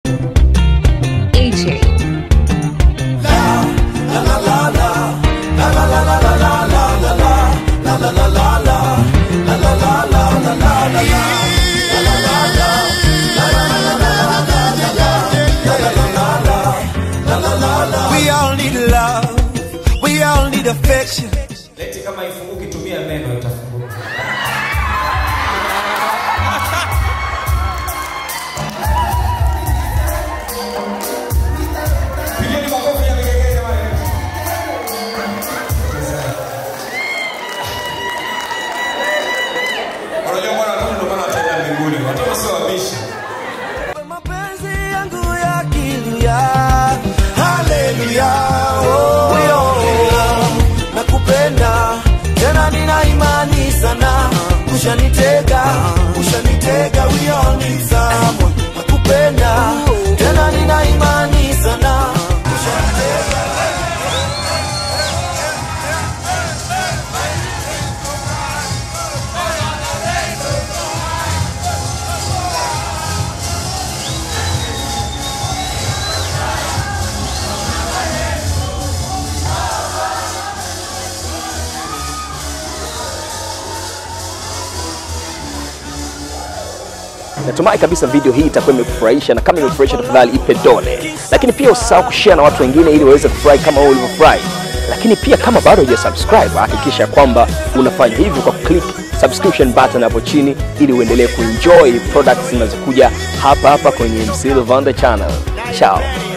AJ. We all need love. We all need affection. Leti kama ifunguki, tumia meno itafunguka. Pigeni makofi ya vigelegele jamani. Unajua mwana watoto ndio maana wataenda mbinguni. Watoto sio wabishi. Mapenzi yangu ya kilia. Haleluya. Oh, oh. Nakupenda tena nina imani sana ushanitega ushanitega we all need someone nakupenda tena nina imani sana ushanitega natumai kabisa video hii itakuwa imekufurahisha na kama imekufurahisha tafadhali ipe dole lakini pia usisahau kushare na watu wengine ili waweze kufurahi kama wewe ulivyofurahi lakini pia kama bado huja subscribe hakikisha kwamba unafanya hivyo kwa click subscription button hapo chini ili uendelee kuenjoy products zinazokuja hapa hapa kwenye Msilo Vanda channel chao